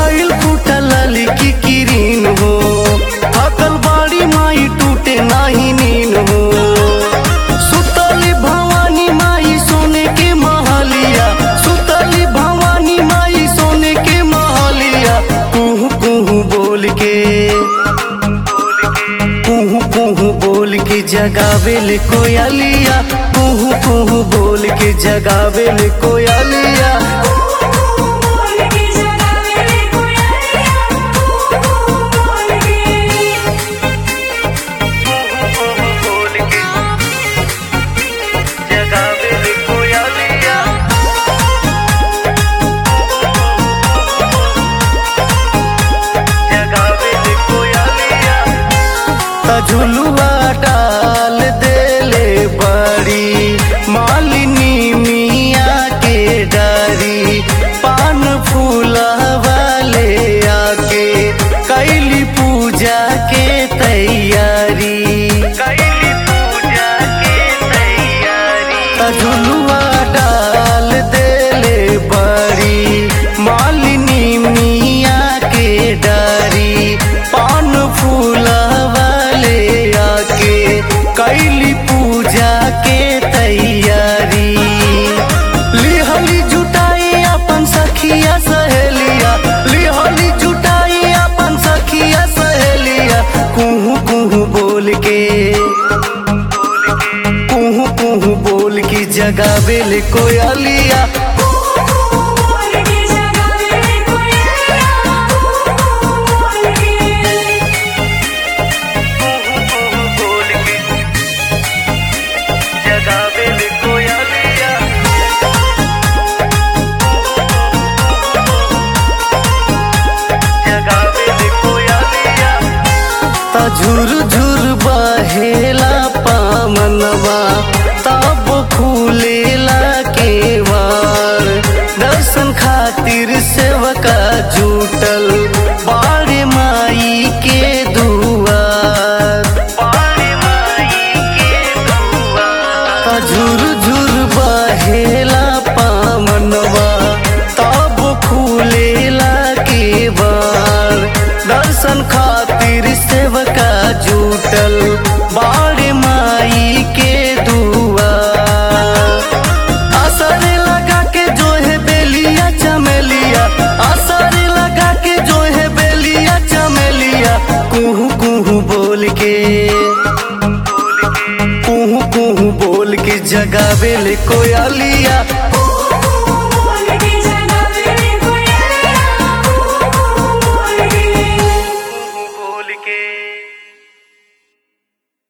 गइल फूटल की किरीन हो थकल बाड़ी माई टूटे नाही नीन हो सुतली भवानी माई सोने के महलिया सुतली भवानी माई सोने के महलिया कुहू कुहू बोल के कुहू कुहू बोल के जगावेल कोयलिया कुहू कुहू बोल के जगावेल कोयलिया बोल के जगावे रे कोयलिया बोल के बोल के जगावेल कोयलिया जगावेल कोयलिया त झुलुआ डाल देले बड़ी मालिनी मिया के डारी पान फूला वाले आके कैली पूजा के तैयारी कैली पूजा के तैयारी त झुलुआ डाल देले बड़ी मालिनी मिया के डारी पान फूला वाले आके कैली पूजा के तैयारी लिहली जुटाई अपन सखिया सहेलिया लिहली जुटाई अपन सखिया सहेलिया कुहू कुहू बोल के कुहू कुहू बोल की जगावेल कोयलिया बोल के जगावे रे कोयलिया बोल के बोल के जगावेल कोयलिया जगावेल कोयलिया त झुर झुर बहेला पामनवा तब फूलेला केवार दर्शन खातिर सेवका जुटल बाड़े माई के दुआर बाड़े माई के दुआर त झुर झुर बहेला पामनवा तब फूलेला केवार दर्शन खातिर सेवका जुटल बाड़े माई के दुआर असर लगा के जो है बेलिया चमेलिया असर लगा के जो है बेलिया चमेलिया कुहू कुहू बोल के कुहू कुहू बोल के जगावेल कोयलिया